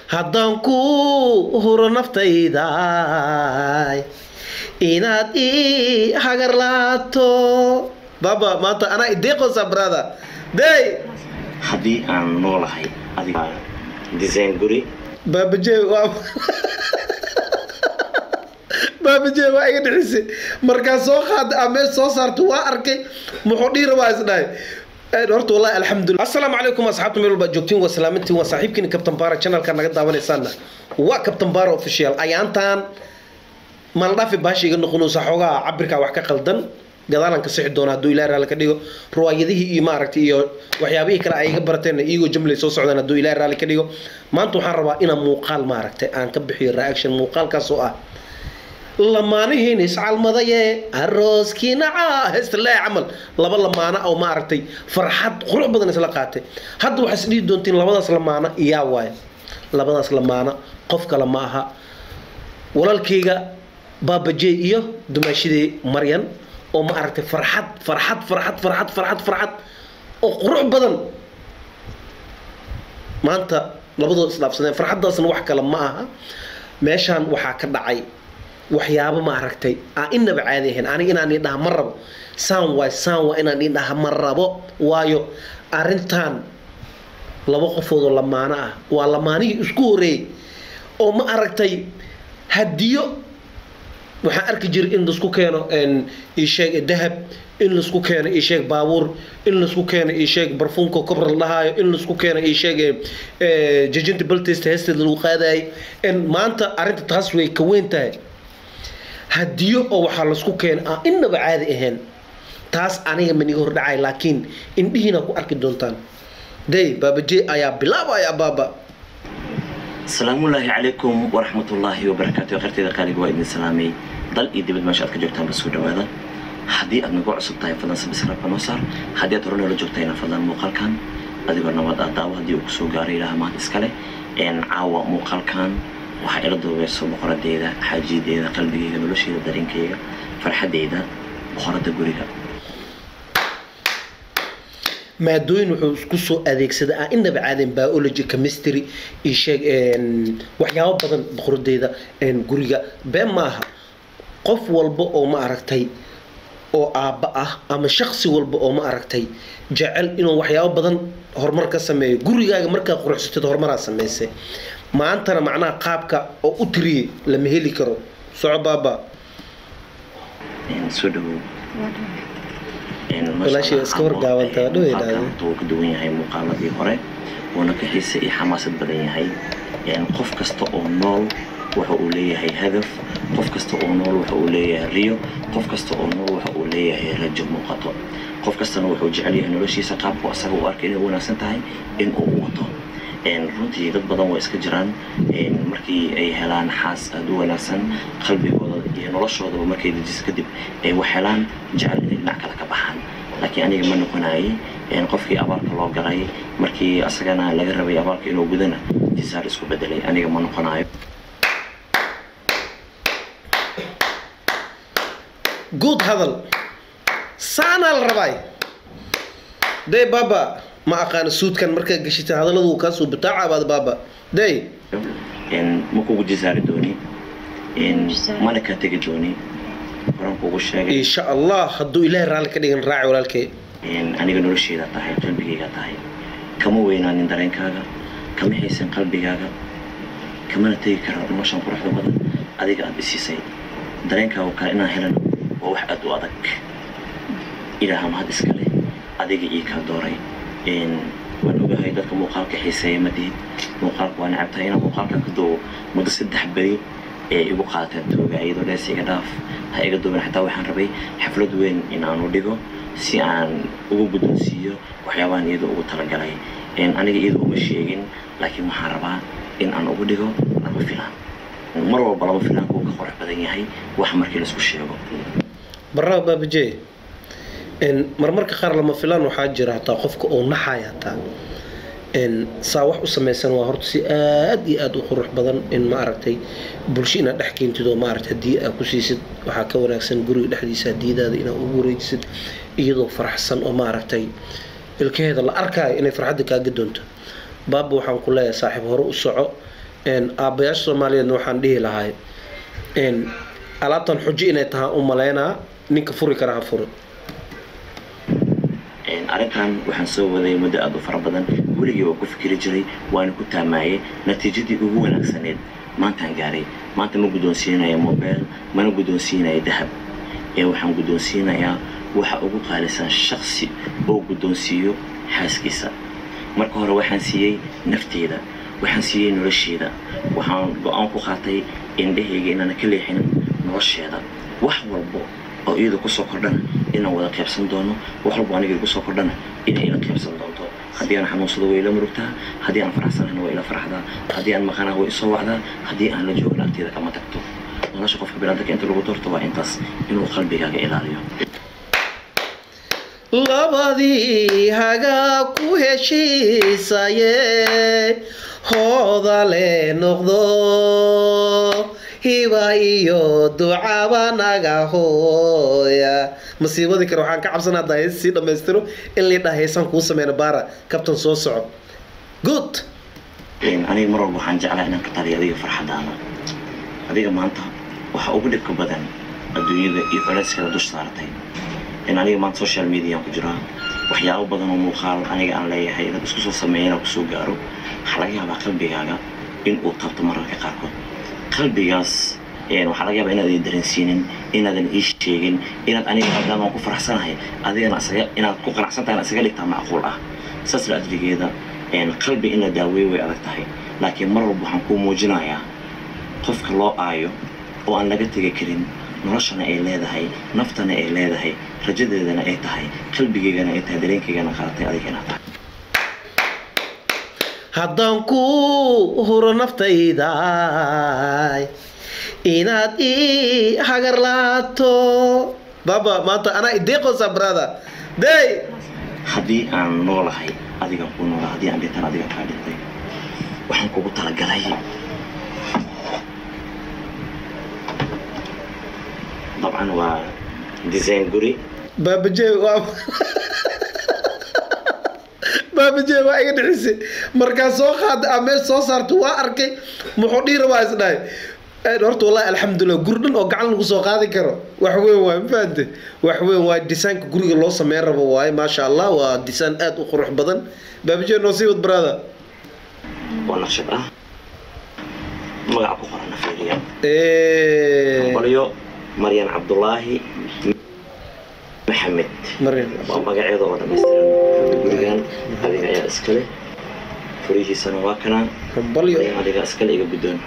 haddaan ku huro naftayda inaad ii hagar laato baba maanta anaa ideeqosa brother day haddii aan noolahay adiga design guri baabaje waa baabaje waa iga dhixisay markaa soo qaada amee soo saarta waa arkay muxuu dhihi rabaa isdhahay horta wallahi alxamdulillah assalaamu calaykum asxaabta meel walba joogtiin waa salaamintiin waa saaxiibkiina captain bara channelka naga daawanaysaana waa captain bara official ayaantaan maldhafi baasha iga noqonaysa xoogaa cabirkaa wax ka qaldan gadaalan ka sixi doona hadduu ilaah raali ka dhigo ruwaayadihii iyo maaragtay iyo waxyaabihii kale ay iga barateen iyagoo jamlay soo socdaan hadduu ilaah raali ka dhigo maanta waxaan rabaa inaan muuqaal maaragtay aan ka bixiyo reaction muuqaalkaas oo ah lamaanihiin iscalmadaye arooskii naca heestalee camal laba lamaana oo maaragtay farxad qurux badan isla qaatay hadda waxaa isdhihi doontiin labadaas lamaana iyaa waaye labadaas lamaana qof kale ma aha walaalkayga baabajey iyo dumaashidii maryan oo ma aragtay farxad farxad farxad farxad farxad farxad oo qurux badan maanta labadood isdhaafsadeen farxaddaasna wax kale ma aha meeshaan waxaa ka dhacay waxyaabo ma aragtay aan inaba caadi ahayn aniga inaan ii dhaha ma rabo saan waay saan waa inaan ii dhaha ma rabo waayo arrintan laba qofoodoo lamaano ah waa lamaanihii isku horeeyey oo ma aragtay hadiyo waxaan arki jiray in laisku keeno isheeg dahab in laisku keeno isheeg baabuur in laisku keeno isheeg barfuunka kobra la dhahaayo in laisku keeno isheeg jajinta baltest heesteed lagu qaadayo maanta arrinta taas way ka weyn tahay hadiyo oo waxaa laisku keena aan inaba caadi ahayn taas aniga maniga hor dhacay laakiin indhihiina ku arki doontaan day baabajey ayaa bilaabaya baaba asalaamullaahi calaykum waraxmatullaahi wabarakaatu kharteyda qaaliga waa idin salaamay dal iyo dibad meesha aad ka joogtaanba soo dhawaada haddii aad nagu cusub tahay fadlan sabisraabka noo saar haddii aad hore noola joogtayna fadlan muuqaalkan adigoo nabad ah daawo haddii uu kusoo gaaray ilaha mahad iskale caawa muuqaalkan waxaa ila duubeyso boqoradeeda xaajiyadeeda qalbigeyga nolosheeda dareenkeyga farxadeyda boqorada guriga maadooyin wuxuu isku soo adeegsaday aan inaba caadeen biology chemistry iyo sheeg waxyaabo badan boqoradeeda guriga been maaha qof walba oo ma aragtay oo aabba ah ama shaksi walba oo ma aragtay jecel inuu waxyaabo badan horumar ka sameeyo gurigaaga markaa quruxsatid horumaraa samaysay maantana macnaha qaabka oo u tiriyey lama heli karo soco baaba soo dhawow walaashii iska wargaabanta waa dhowey dhahday wuu ka duwan yahay muuqaaladii hore wuuna ka xiise iyo xamaasad badan yahay qof kasta oo nool waxa uu leeyahay hadaf qof kasta oo nool waxa uu leeyahay riyo qof kasta oo nool waxa uu leeyahay rajo muuqato qof kastana wuxuu jecel yahay noloshiisa qaabku asaga u arkay inay wanaagsan tahay in uu wato runtii dad badan waa iska jiraan markii ay helaan xaas aada u wanaagsan qalbigooda iyo noloshoodaba markay dejis kadib ay wax helaan jecel inay dhinac kale ka baxaan laakiin aniga ma noqonayay qofkii abaalka loo galay markii asagana laga rabay abaalka inuu gudana jisaar isku bedelay aniga ma noqonayo good hadal saanaa la rabaay day baaba ma aqaana suudkan markaa gashita hadalladu kaasoo bataacabaad baaba day ma kugu jisaari dooni mana kaa tegi dooni horan kugu sheegay insha allah hadduu ilaahay raalli ka dhigan raaci walaalkay aniga nolosheeda tahay qalbigayga tahay kama weynaanin dareenkaaga kama haysan qalbigaaga kamana tegi kara noloshan quruxda badan adiga aada isiisay dareenkaaga kale inaan helan waa wax aada u adag ilaaha mahad iska leh adiga ii kaa dooray waan ogahay dadka muuqaalka xiiseeya ma tihid muuqaalka waa necabtahay inaan muuqaalkan ka duubo muddo saddex beri ee igu qaateen tooga iyadoo dhees iga dhaaf ha iga duuban xataa waxaan rabay xaflad weyn in aanu dhigo si aan ugu guddoonsiiyo waxyaabahan iyada ugu talagalay aniga iyada uma sheegin laakiin waxaan rabaa in aan ugu dhigo lama filaan mar walba lama filaanka uu ka qurux badan yahay wax markii laisku sheego barraa baabajee marmarka qaar lama filaan waxaa jira hataa qofka oo naxaya hataa saa wax u samaysan waa horta si aad iyo aad u qurux badan in ma aragtay bulsho inaad dhex keentid oo maaragtay haddii aad ku siisid waxaa ka wanaagsan guriga dhexdiisa hadiyadaada inaad ugu wareejisid iyadoo faraxsan oo maaragtay ilkaheeda la arkaayo inay farxadda kaaga doonto baaba waxaan ku leeyahay saaxiib hore u soco aabbayaasha soomaaliyeedna waxaan dhihi lahay alaabtan xujo inay tahay u malaynaa ninka furi kara ha furo arrintan waxaan soo waday muddo aad u fara badan weligii waa ku fikiri jiray waana ku taamaayay natiijadii ugu wanaagsaneed maantaan gaaray maanta ma guddoonsiinaya mobile mana guddoonsiinaya dahab ee waxaan guddoonsiinayaa waxa ugu qaalisan shaksi oo guddoonsiiyo xaaskiisa marka hore waxaan siiyey nafteyda waxaan siiyey nolosheeda waxaan go-aan ku qaatay indhahayga inaana ka leexinin nolosheeda wax walbo oo iyada kusoo kordhana inaan wada qaybsan doono wax walbo aniga kusoo kordhana inay ila qaybsan doonto haddii aan xanuunsado way ila murugtaa haddii aan faraxsanahna waa ila faraxdaa haddii aan maqanaa way isoo wacdaa haddii aan la joogin agteeda kama tagto nolosha qofka binaadamka inta lagu doorto waa intaas inuu qalbigaaga ilaaliyo labadii hagaa ku heshiisaye hooda le noqdo hiba iyo ducaba naga hooya masiibadii kale waxaan ka cabsanaa haddaa hees sii dhammaystiro in liidhaa heesaan kuu sameyna baara kabtan soo soco good aniga mar walba waxaan jeclaa inaan ka taliyo adiga farxadaada adiga maanta waxa ugu dhibka badan adduunyada iyo culayskeeda dush saaratay in aniga maanta social mediaan ku jiraa waxyaabo badan oo muuqaal aniga aan leeyahay inaad isku soo sameeya inaan kusoo gaaro waxaa laga yaabaa qalbigaaga in uu taabto mararka qaarkood qalbigaas waxaa laga yaabaa inaadan dareensiinin inaadan ii sheegin inaad aniga maadaama aan ku faraxsanahay adigana isaga inaad ku qanacsan tahay isaga dhigtaa macquul ah saas la adligeeda qalbi in la daaweey way adag tahay laakiin mar walba waxaan kuu muujinayaa qofka loo aayo oo aan laga tegi karin noloshana ay leedahay naftana ay leedahay rajadeedana ay tahay qalbigeygana ay tahay dareenkaygana qaaratay adigana tahay haddaan ku huro naftayda inaad ii hagarlaato baba maanta anaa ideeqosa brada day haddii aan noolahay adigaan kuu noolaa haddii aan dhintan adigaan kaa dhintay waxaan kugu talagalay dabcan waa design guri baabaje waa baabaje waa iga dhixisay markaa soo qaada aa meel soo saarta waa arkay muxuu dhihi rabaa isdhahay horta wallahi alxamdulilah guri dhan oo gacan lagu soo qaadi karo wax weyn waay ma fahante wax weyn waay disaynka guriga loo sameyn rabo waaye maasha allah waa disaan aad u qurux badan baabaje noo sii wad brada waa naqshad ah magaca ku qorana fiiriya qolyo maryan cabdulaahi maxamed maryam waa magaceeda oo dhammaystiran gurigan adiga ayaa iskale furihiisana waa kanaa hambalyo adiga iskale iga guddoon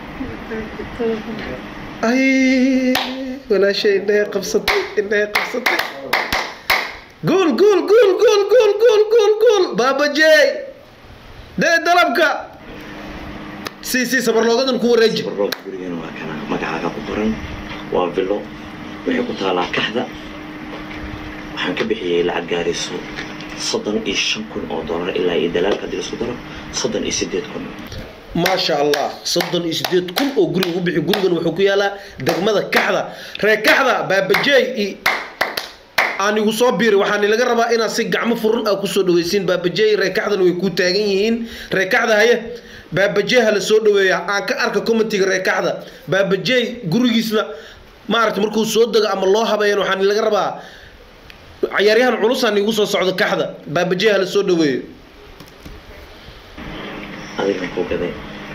ay walaashay indhahay qabsatay indhahay qabsatay gool gool gool gool gool gool gool gool baabajey dee dalabka si si sabarloogadan ku wareeji barroog gurigana waa kanaa magacaaga ku qoran waa villo waxay ku taalaa kaxda waxaan ka bixiyey lacag gaarayso soddon iyo shan kun oo dollar ilaa iyo dalaalka haddii laisku daro soddon iyo siddeed kun maasha allah soddon iyo sideed kun oo guri ugu bixi gurigan wuxuu ku yaalaa degmada kaxda ree kaxda baabajey i aan igu soo biiri waxaan laga rabaa inaad si gacmo furan aa kusoo dhaweysiin baabajey ree kaxdana way kuu taagan yihiin ree kaxda haye baabajey ha la soo dhaweeya aan ka arka commentiga ree kaxda baabajey gurigiisna maaragta markuu soo dego ama loo habeeyan waxaan laga rabaa cayaaryahan culusaan igu soo socdo kaxda baabajey ha la soo dhaweeyo adigan ku gaday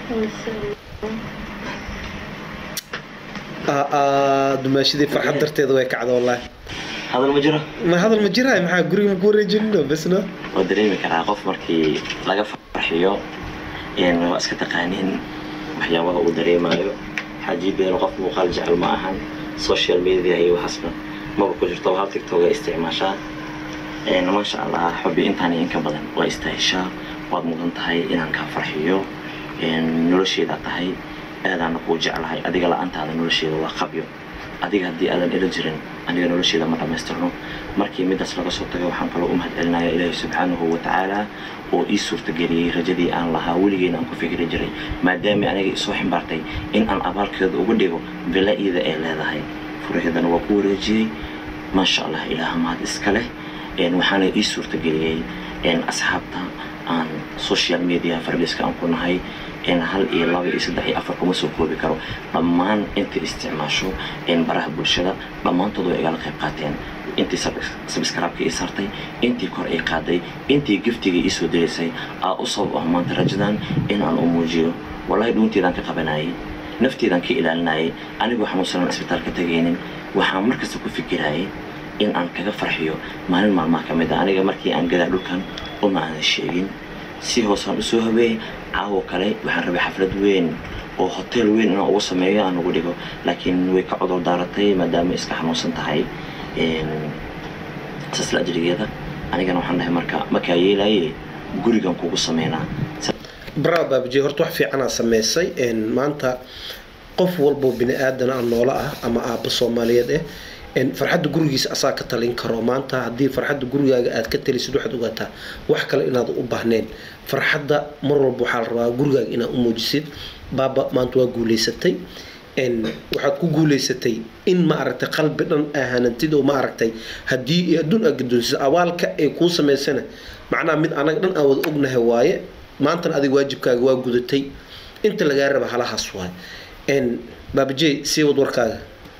dumaashadii farxad darteeda way kacda wallaahi hadal ma jiro ma hadal ma jiraay maxaa guriga maku wareejinino besno waa dareemi karaa qof markii laga farxiyo een waa iska taqaaniin waxyaabaha uu dareemayo xaaji beelo qof muuqaal jecel ma ahan social media iyo waxaasna maba ku jirto hal tiktok ay isticmaashaa een maasha allah xubi intaan iyo inka badan waa istahishaa waad mudan tahay inaan kaa farxiyo een nolosheeda tahay aadaana kuu jeclahay adiga la-aantaada nolosheeda waa qabyo adiga haddii aadan ila jirin aniga nolosheeda ma dhammaystirno markii midaas laga soo tagay waxaan kaloo u mahadcelinaya ilaahi subxaanahu wa tacaala oo ii suurtageliyey rajadii aan lahaa weligeena aan ku fikri jiray maadaama aniga isoo ximbaartay in aan abaalkeeda uga dhigo villa iyada ay leedahay furaheedana waa ku wareejiyey maasha allah ilaah mahad iska leh een waxaana ii suurtageliyey een asxaabta aan social media farbiska aan ku nahay in hal iyo laba iyo saddex iyo afar kuma soo koobi karo dhammaan inta isticmaasho baraha bulshada dhammaantood way igala qayb qaateen intii sabskraibka ii saartay intii kor ii qaaday intii giftiga ii soo dilaysay aa u sabab ah maanta rajadan in aan u muujiyo wallahi dhuunteedaan ka qabanayay nafteedaan ka ilaalinayay anigoo xanuunsanan isbitaalka tagaynin waxaan markasta ku fikirayay in aan kaga farxiyo maalin maalmaha ka mid a aniga markii aan gadaa dhulkan uma aanan sheegin si hoosaan usoo habeeyey caawo kale waxaan rabay xaflad weyn oo hotel weyn inaan ugu sameeyo aan ugu dhigo laakiin way ka cudur daaratay maadaama iska xanuunsan tahay sasla ajrigeeda anigana waxaan dhahay marka markaa yeelaye gurigan kugu sameynaa bravo baabajey horta wax fiicanaa samaysay maanta qof walboo bini aadan ah noola ah ama aabba soomaaliyeed eh farxadda gurigiisa asaa ka talin karo maanta haddii farxadda gurigaaga aad ka talisid waxaad ogaataa wax kale inaad u baahneen farxadda mar walba waxaa la rabaa gurigaaga inaad u muujisid baaba maanta waa guuleysatay waxaad ku guuleysatay in ma aragtay qalbi dhan ahanantid oo ma aragtay haddii adduun aad gadoonsid abaalka ay kuu samaysana macnaha mid anaga dhan aan wada ognahay waaye maantana adiga waajibkaaga waa gudatay inta lagaa raba halahaas waay baabajey sii wad warkaaga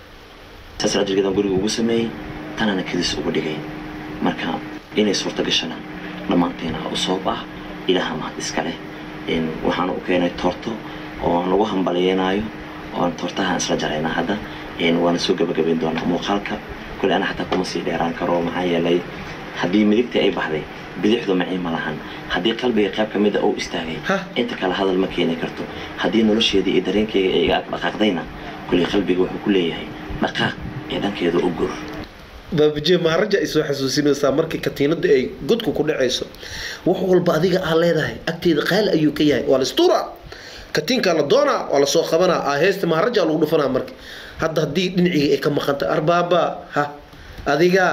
saas ajrigeedan guriga ugu sameeyey tanana kadis ugu dhigay marka inay suurta gashana dhammaanteena u sabab ah ilaaha mahad iska leh waxaan u keenay toorto oo aan ugu hambalyeynaayo oo aan toortaha isla jaraynaa hadda waana soo gabagabayn doonaa muuqaalka kule ana xataa kuma sii dheeraan karo maxaa yeelay haddii midigtii ay baxday bidixdu macii ma lahan haddii qalbiga qayb ka mida uu istaagay inta kale hadal ma keeni karto haddii nolosheedii iyo dareenkeyga ay iga dhaqaaqdayna kuley qalbiga wuxuu ku leeyahay dhaqaaq ee dhankeeda u gur baabajee maharaja ay soo xasuusinaysaa markii katiinada ay godku ku dhacayso wax walba adiga aa leedahay agteeda qaali ayuu ka yahay waa lastuura katiinkaa la doonaa waa lasoo qabanaa aa heesta maharaja lagu dhufanaa marka hadda haddii dhiniciga ay ka maqanta arbaaba ha adigaa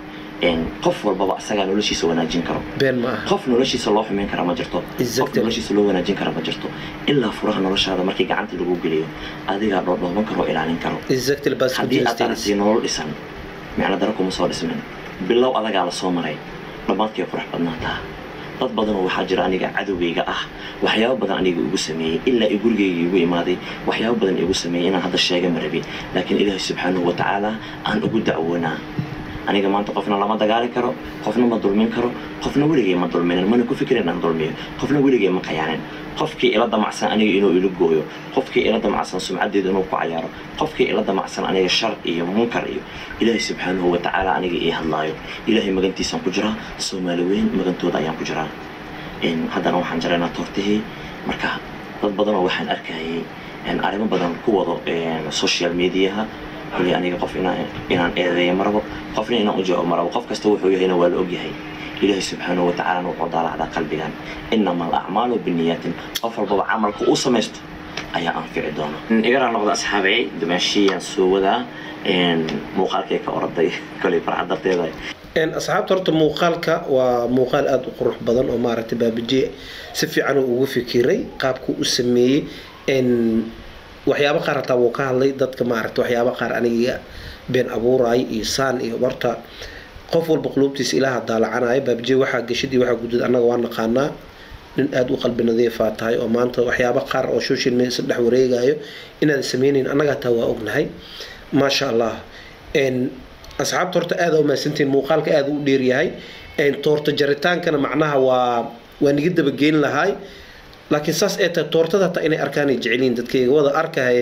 qof walbaba asagaa noloshiisa wanaajin karo been ma aha qof noloshiisa loo xumeyn kara ma jirto qof Exactly. noloshiisa loo wanaajin kara ma jirto ilaa furaha noloshaada markii gacanta lagu geliyo adigaa dhoodhooban karo oo ilaalin karo exactly bas haddii aad aragtay nolol dhisan micno daro kuma soo dhismin bilow adagaa la soo maray dhammaadkay qurux badnaataa dad badanoo waxaa jira aniga cadowgayga ah waxyaabo badan aniga igu sameeyey ilaa i gurigayga igu imaaday waxyaabo badan igu sameeyey inaan hadda sheega ma rabin laakiin ilaahay subxaanahu wa tacaala aan ugu dacwoonaa aniga maanta qofna lama dagaali karo qofna ma dulmin karo qofna weligay ma dulminin mana ku fikirin aan dulmiyo qofna weligay ma qayaanin qofkii ila damacsan aniga inuu ila gooyo qofkii ila damacsan sumcadeeda inuu ku cayaaro qofkii ila damacsan aniga shar iyo munkar iyo ilaahay subxaanahu wa tacaala aniga ii hadlaayo ilaahay magantiisaan ku jiraa soomaali weyn magantooda ayaan ku jiraa Een, haddana waxaan jaraynaa toortihii marka dad badanoo waxaan arkayay een, arrimo badan ku wado een, social mediaha kulli aniga qof inaan inaan eedeeyo marabo qofna inaan u joogo marabo qof kasta wuxuu yahayna waa la ogyahay ilaahay subxaanahu wa tacaala wuxuu daalacdaa qalbigan inama alacmaalu biniyaatin qof walbaba camalka uu samaysto ayaa anfici doona igaraa noqda asxaabey dumaashiyaan soo wadaa een, muuqaalkay ka oraday kolay farxad darteeda Een, asxaabta horta muuqaalka waa muuqaal aada u qurux badan oo maaragtay baabajee si fiican uu ugu fikiray qaabkuu u sameeyey Een, waxyaabo qaar hataa wuu ka hadlay dadka maaragtay waxyaabo qaar aniga been abuuraay iyo saan iyo horta qof walba quluubtiisa ilaaha daalacanaya baabajee waxaa gashadii waxaa gudud annaga waa naqaanaa nin aada u qalbi nadiifaa tahay oo maanta waxyaabo qaar oo social media dhex wareegayo inaad sameynayn annaga hataa waa ognahay maasha allah Een, asxaabta horta aada u mahadsantihiin muuqaalka aada u dheeryahay Een, toorta jaritaankana macnaha waa waa niga dabageyn lahaay laakiin saas ee tahay toortada hataa inay arkaanay jeceliin dadkayga wada arkaye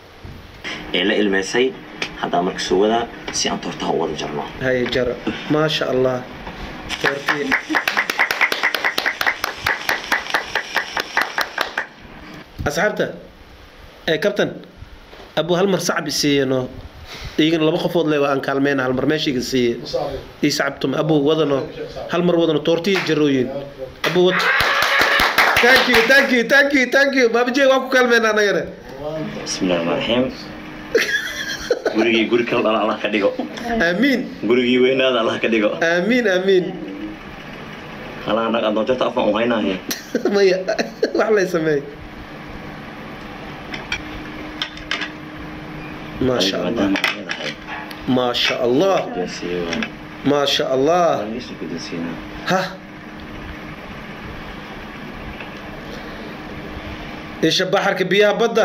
ee la ilmeysay haddaa marka soo wadaa si aan toortaha u wada jarno haye jara maasha allah toortii asxaabta ee kabtan abu hal mar sacab isiiyano iyagana laba qofood le waa aan kaalmeyna hal mar meeshayga siiye ii sacabtum abu wadano hal mar wadano toortiya jarooyin abu wad thank you thank you thank you thank you baabajee waa ku kaalmeyna anagana bismillahi rahmaan raxiim gurigii guri kala dhala allah ka dhigo aamiin gurigii weynaada allah ka dhigo aamiin aamiin halaan dhaq adoon jarta afaan u haynaahe maya wax lay sameey maasha allah maadaama ay leedahay maasha allah guddoonsiiye waa maasha allah waa isu guddoonsiinaa ha isha baxarka biyaha badda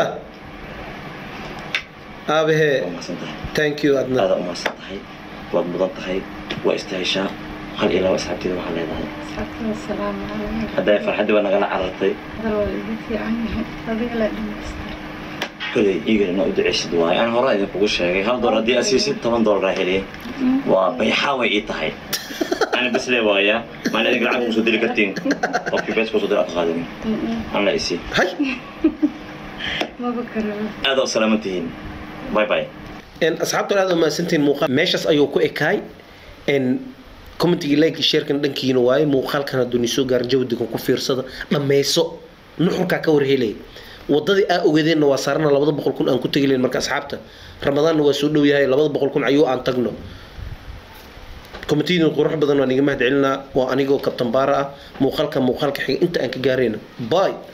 aabahee waa mahadsan tahay thank you adna aada u mahadsan tahay waad mudan tahay waa istaheshaa hal iyo laba asxaabteeda waxaa leedahay asxaabtada asalaamu calaykum hadday farxaddii waa nagala carartay hadal waa igu fiican yahay adiga la dhamaystir koley igana inaa u duceysid waaye aan hore idinkugu sheegay hal dolar haddii aad siisid toban dolar aa heliya waa bayxaa way ii tahay ana bes lee waaya maana idinka lacag kusoo dili kartiin qofkii bees kusoo dil aad qaadin aan la isi hay maba karaba aada u salaaman tihiin bye bye En asxaabtan aad u mahadsantihiin muuqaal meeshaas ayuu ku ekaay en commentiga like sharekan dhankiina waaye muuqaalkan hadduu ni soo gaarin jawdigan ku fiirsada dhammayso nuxurkaa ka warhelay wadadii aa ogeedeenna waa saarana labada boqol kun aan ku tegi lahayn marka asxaabta ramadaanna waa soo dhow yahay labada boqol kun ayuu aan tagno komitiyadin qurux badan waan iga mahad celinaa waa anigoo kabtan baara ah muuqaalka muuqaalka xiga inta aan ka gaarayna bye